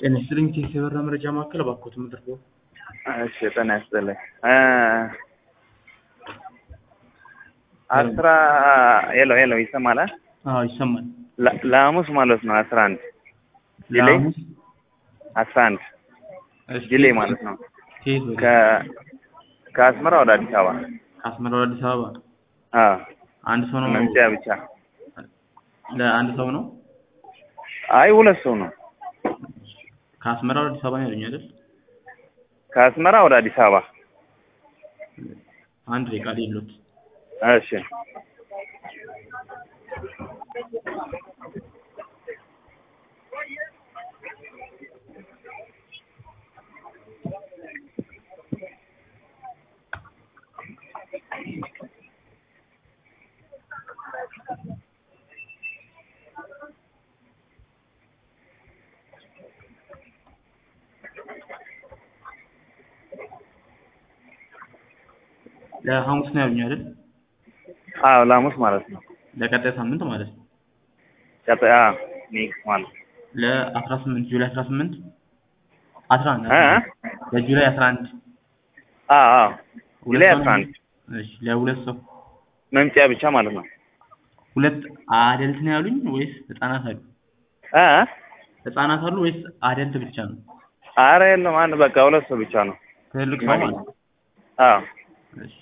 ጤና ይስጥልኝ ቴክ የበራ መረጃ ማዕከል እባክዎት ምድርገው እሺ ጤና ይስጥልኝ አስራ ሄሎ ሄሎ ይሰማል አ? አዎ ይሰማል ለ- ለሐሙስ ማለት ነው አስራ አንድ ዲሌይ ለሐሙስ አስራ አንድ እሺ፣ ዲሌይ ማለት ነው ከየት ወደ ከ ከአስመራ ወደ አዲስ አበባ ከአስመራ ወደ አዲስ አበባ አዎ አንድ ሰው ነው መምጫ ብቻ ለአንድ ሰው ነው አይ ሁለት ሰው ነው ከአስመራ ወደ አዲስ አበባ ነው ያሉኝ አይደል ከአስመራ ወደ አዲስ አበባ አንድ ደቂቃ ሌሎት እሺ ለሐሙስ ነው ያሉኝ አይደል አዎ ለሐሙስ ማለት ነው ለቀጣይ ሳምንት ማለት ነው ቀጣይ አዎ ኔክስት ማለት ነው ለአስራ ስምንት ጁላይ አስራ ስምንት አስራ አንድ እ እ? ለጁላይ አስራ አንድ አዎ አዎ ሁለት ጁላይ ሰው አስራ ነው? አንድ እሺ ለሁለት ሰው መምጫ ብቻ ማለት ነው ሁለት አደልት ነው ያሉኝ ወይስ ህጻናት አሉ እ እ? ህጻናት አሉ ወይስ አደልት ብቻ ነው ኧረ የለም አንድ በቃ ሁለት ሰው ብቻ ነው ትልቅ ሰው ማለት ነው አዎ እሺ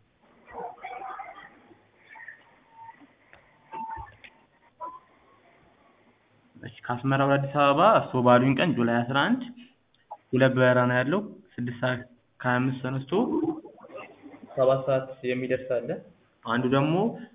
እሺ ከአስመራ ወደ አዲስ አበባ እርስዎ ባሉኝ ቀን ጁላይ አስራ አንድ ሁለት በረራ ነው ያለው ስድስት ሰዓት ከሀያ አምስት ተነስቶ ሰባት ሰዓት የሚደርስ አለ አንዱ ደግሞ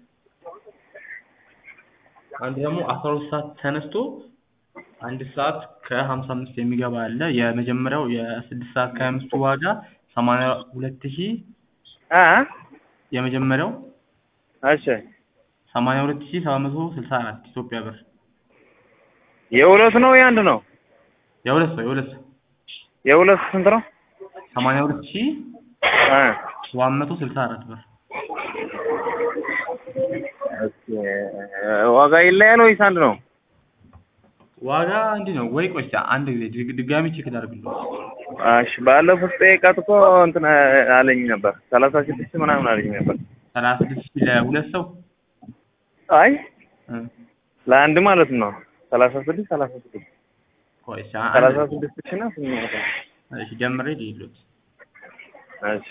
አንዱ ደግሞ አስራ ሁለት ሰዓት ተነስቶ አንድ ሰዓት ከሀምሳ አምስት የሚገባ አለ የመጀመሪያው የስድስት ሰዓት ከሀያ አምስቱ ዋጋ ሰማንያ ሁለት ሺህ እ እ? የመጀመሪያው እሺ ሰማንያ ሁለት ሺህ ሰባት መቶ ስልሳ አራት ኢትዮጵያ ብር የሁለት ነው የአንድ ነው የሁለት ሰው የሁለት ሰው የሁለት ስንት ነው ሰማንያ ሁለት ሺህ እ ሰባት መቶ ስልሳ አራት ብር ኦኬ ዋጋ ይለያል ወይስ አንድ ነው ዋጋ እንዲህ ነው ወይ ቆይ እስኪ አንድ ጊዜ ድግ- ድጋሚ ቼክ ላድርግልዎት እሺ ባለፉት ጠይቃት እኮ እንትን አለኝ ነበር ሰላሳ ስድስት ምናምን አለኝ ነበር ሰላሳ ስድስት ሺህ ለሁለት ሰው አይ እ ለአንድ ማለት ነው ሰላሳ ስድስት ሰላሳ ስድስት ቆይ እስኪ ሰላሳ አንድ ስድስት ሺህ እና ስምንት መቶ እሺ ጀምሬ ልሂድልዎት እሺ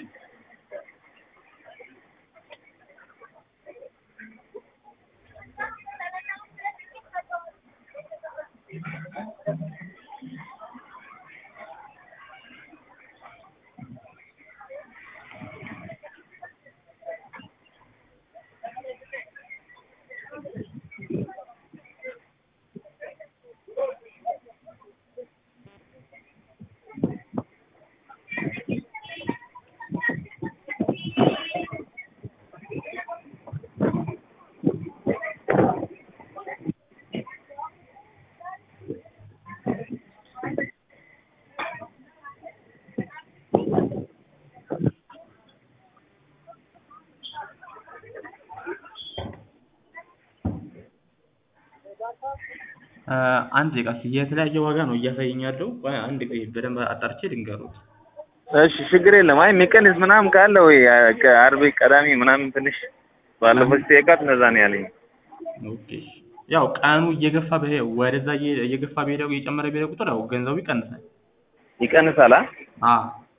እ አንድ ደቂቃ እስኪ የተለያየ ዋጋ ነው እያሳየኝ ያለው ቆይ አንድ ጊዜ በደንብ አጣርቼ ልንገርዎት እሺ ችግር የለም አይ የሚቀንስ ምናምን ካለ ወይ ከአርብ ቀዳሚ ምናምን ትንሽ ባለፈው ስጠይቃት እንደዛ ነው ያለኝ ኦኬ እሺ። ያው ቀኑ እየገፋ በሄ ወደዛ እየ- እየገፋ በሄደ እየጨመረ በሄደ ቁጥር ያው ገንዘቡ ይቀንሳል ይቀንሳል አ አ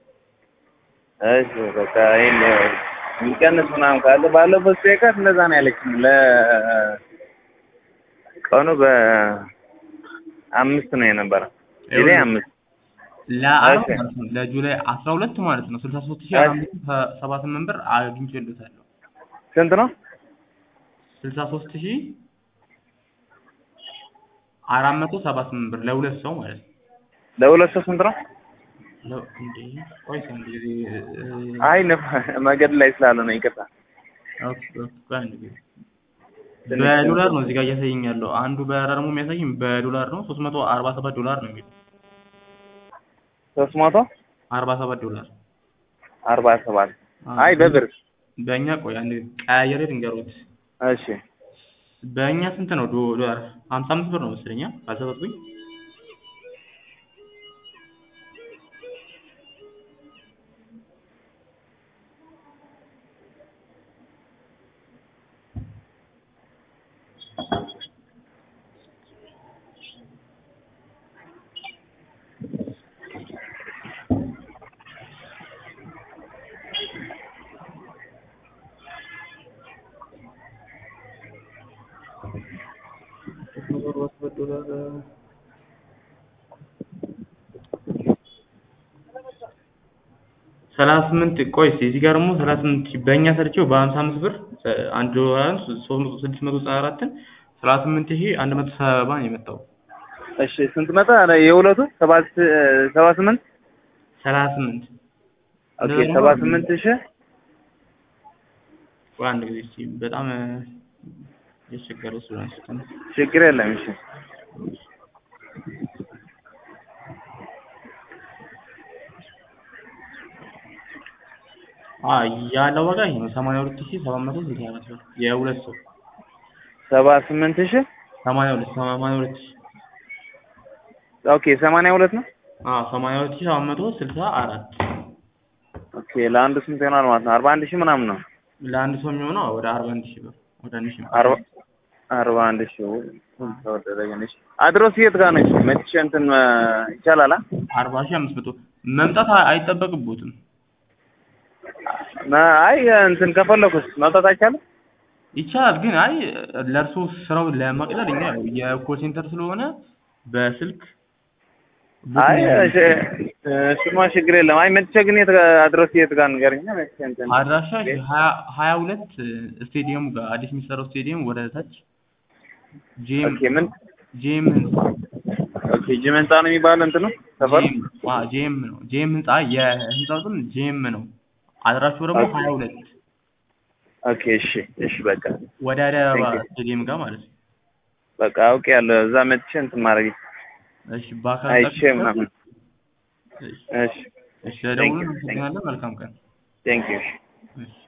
እሺ በቃ ይሄን የሚቀንስ ምናምን ካለ ባለፈው ስጠይቃት እንደዛ ነው ያለችኝ ለ ቀኑ በአምስት ነው የነበረ ጁላይ አምስት ለአርብ እሺ። ማለት ነው ለጁላይ አስራ ሁለት ማለት ነው ስልሳ ሶስት ሺህ እሺ። አራት መቶ ሰባ ስምንት ብር አግኝቼልዎታለሁ ስንት ነው ስልሳ ሶስት ሺህ አራት መቶ ሰባ ስምንት ብር ለሁለት ሰው ማለት ነው ለሁለት ሰው ስንት ነው ለ- እንዴ ቆይ እስኪ አንድ ጊዜ እ- አይ ነፍ- መንገድ ላይ ስላለ ነው ይቅርታ ኦኬ ኦኬ ቆይ አንድ ጊዜ በዶላር ነው እዚህ ጋር እያሳየኝ ያለው አንዱ በረራ ደግሞ የሚያሳየኝ በዶላር ነው ሶስት መቶ አርባ ሰባት ዶላር ነው የሚለው ሶስት መቶ አርባ ሰባት ዶላር አርባ ሰባት አይ በብር በእኛ ቆይ አንድ ቀያየሬ ልንገሮት እሺ በእኛ ስንት ነው ዶ- ዶላር ሀምሳ አምስት ብር ነው መሰለኝ ካልተሳሳትኩኝ ዶላር ሰላሳ ስምንት ቆይ እስኪ እዚህ ጋር ደግሞ ሰላሳ ስምንት ሺህ በእኛ ሰርቼው በሀምሳ አምስት ብር እ አንድ ዶላርን ሶስት መቶ ስድስት መቶ ዘጠና አራትን ሰላሳ ስምንት ሺህ አንድ መቶ ሰባ ነው የመጣው እሺ ስንት መጣ? ኧረ የሁለቱ ሰባት ሰባ ስምንት ሰላሳ ስምንት ኦኬ ሰባ ስምንት ሺህ ቆይ አንድ ጊዜ እስኪ በጣም እ ያስቸገረ ስለሆነ እስኪ ችግር የለም እሺ አ ያለው ዋጋ ይሄ ነው ሰማንያ ሁለት ሺህ ሰባት መቶ ስልሳ አራት ብር የሁለት ሰው ሰባ ስምንት ሺህ ሰማንያ ሁለት ሰማንያ ሁለት ሺህ ኦኬ ሰማንያ ሁለት ነው አዎ ሰማንያ ሁለት ሺህ ሰባት መቶ ስልሳ አራት ኦኬ ለአንዱ ስንት ይሆናል ማለት ነው? አርባ አንድ ሺህ ምናምን ነው። ለአንድ ሰው የሚሆነው ወደ አርባ አንድ ሺህ ብር ወደ አንድ ሺህ አርባ አርባ አንድ ሺህ ተወደደ ግን እሺ። አድሮስ የት ጋር ነች? መቼ እንትን እ ይቻላል? አ? አርባ ሺህ አምስት መቶ መምጣት አ- አይጠበቅቦትም ና- አይ እንትን ከፈለኩስ መውጣት አይቻልም? ይቻላል ግን አይ ለእርሶ ስራው ለመቅለል እኛ ያው የኮል ሴንተር ስለሆነ በስልክ አይ እሺ፣ እሱማ ችግር የለም። አይ መጥቼ ግን የት ጋር አድሮስ የት ጋር ንገረኝ። መጥቼ እንትን አድራሻ ሀያ ሀያ ሁለት ስቴዲየሙ ጋር አዲስ የሚሰራው ስቴዲየም ወደ ታች ጄም ኦኬ ምን ጄም ህንጻ ኦኬ ጅም ህንጻ ነው የሚባለው እንትኑ ሰፈሩ? ጄም አ ጄም ነው ጄም ህንጻ የህንጻው ስም ጄም ነው አድራሻው ደግሞ ኦኬ። ሀያ ሁለት ኦኬ እሺ፣ እሺ በቃ ወደ አዲስ አበባ Thank you. ስቴዲየም ጋር ማለት ነው በቃ አውቄያለሁ። እዛ መጥቼ እንትን ማድረግ እሺ በአካል አይቼ ጠብቀን- ምናምን እሺ እሺ እሺ ለደውሉ Thank you. እናመሰግናለን መልካም ቀን ቴንክ ዩ እሺ